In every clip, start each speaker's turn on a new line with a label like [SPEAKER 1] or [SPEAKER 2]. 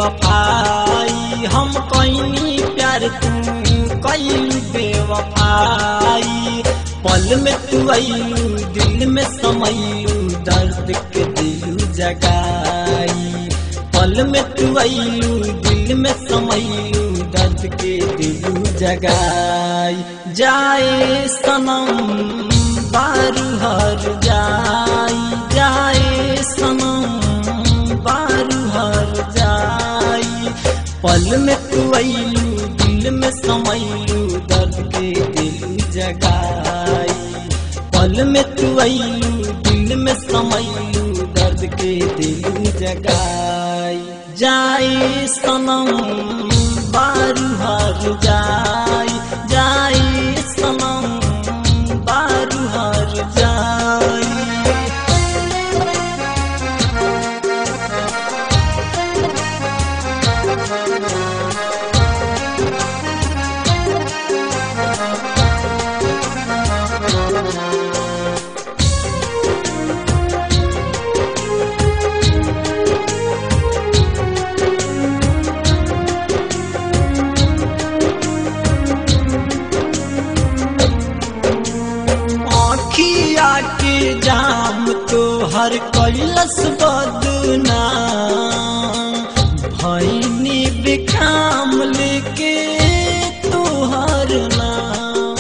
[SPEAKER 1] बेवफाई हम कैनी प्यार तू कैलू बेवफाई पल में तू अइलू दिल में समैलू दर्द के दिलू जगाई पल में तू अइलू दिल में समैलू दर्द के दिलू जगाई जाए सनम बारू हर जाई जाए सनम बारू हर जाई पल में तू अइलू दिल में समैलू दर्द के दिल जगाई पल में तू अइलू दिल में समैलू दर्द के दिल जगाई जाए सनम बारू हर जाई जाए सनम बारू हर जाई आखिया के जाम तो हर कैलस बदना भैनी बिखाम लेके तोहर नाम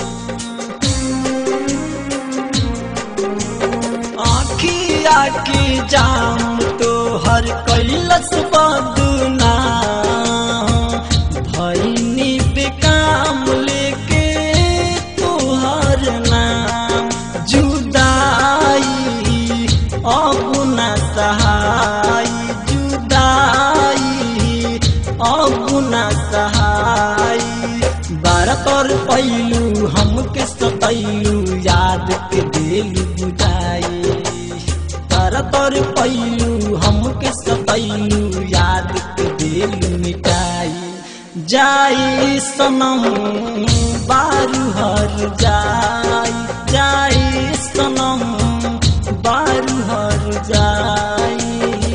[SPEAKER 1] आखिया के जाम तो हर कैलस बदना भैनी बिकाम लेके तोहर नाम जुदाई अब न सहाई जुदाई अब न सहाई बारह तोर पैलू हमके सतैलू याद के दिल बुझाई तारा तोर पैलू हमके सतैलू याद के दिल मिटाई जाई सनम बारू हर जाई जाई सनम बारू हर जाई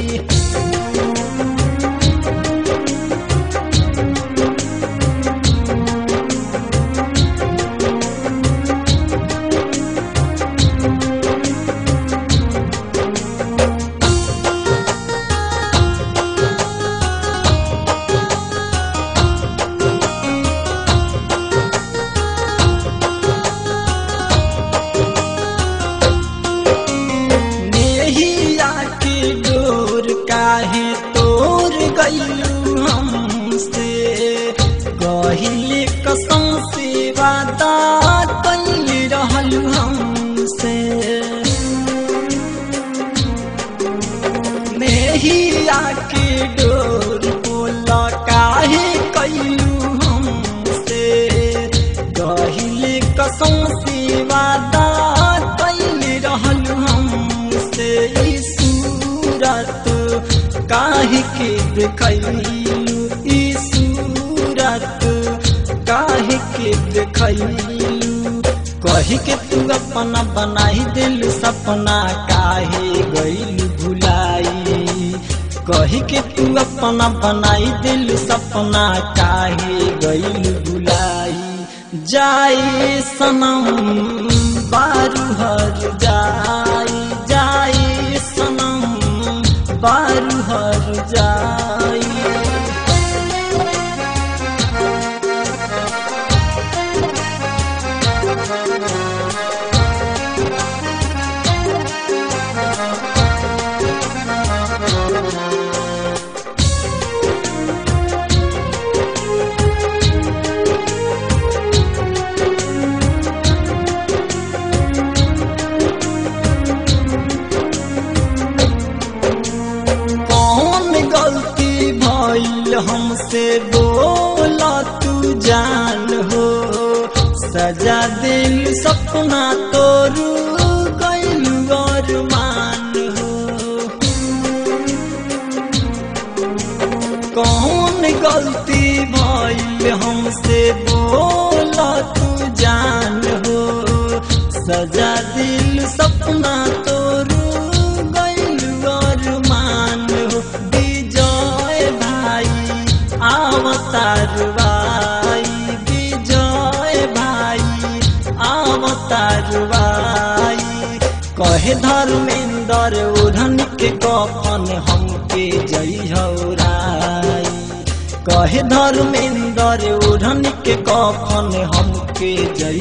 [SPEAKER 1] नेहिया के डोर काहे तोर गईलू हमसे कहिले कसम से वादा कैले रहलू हमसे नेहिया के डोर बोला काहे कैलू हमसे कहिले कसम से वादा कैले रहलू हमसे ई सूरत काहे के देखैलू ई सूरत काहे के देखैलू कही के तू अपना बनाई दिल सपना काहे गईल भुलाई कही के तू अपना बनाई दिल सपना काहे गईल भुलाई जाए सनम बारू हर जाई जाए सनम बारू हर जाई कौन गलती भइल हमसे बोला तू जान हो सजा दिल सपना तोरू गइल अरमान हो कौन गलती भइल हमसे बोला तू जान हो सजा दिल सपना तोरू गइल अरमान हो विजय भाई धर्मेंद्र ओढ़न के कफन हमके जइहराई कहे धर्मेंद्र ओढ़न के कफन हमके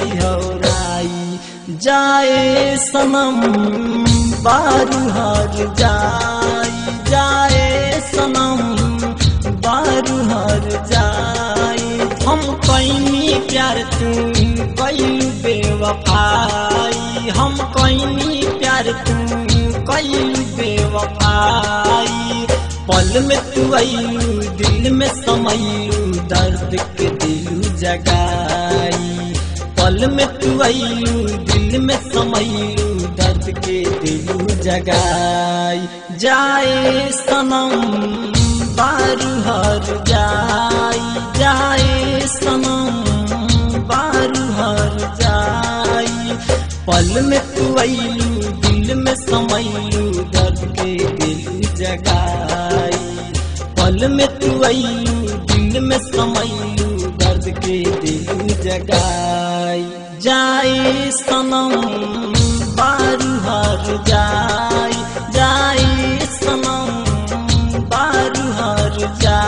[SPEAKER 1] जइहराई जाए सनम बारू हर जाई जाए सनम बारू हर जाई हम कैनी प्यार तू कैलू बेवफाई हम कैनी प्यार तू कैलू बेवफाई पल में तू अयलू दिल में समयलू दर्द के दिलू जगाई पल में तू अयलू दिल में समयलू दर्द के दिलू जगाई जाए सनम बारू हर जाई जाए सनम बारू हर जाई पल में तू अयलू दिल में समयलू दर्द के दिल जगाई पल में तू अयलू दिल में समयलू दर्द के दिल जगाई जाए सनम बारू हर जाई जाए सनम बारू हर जाई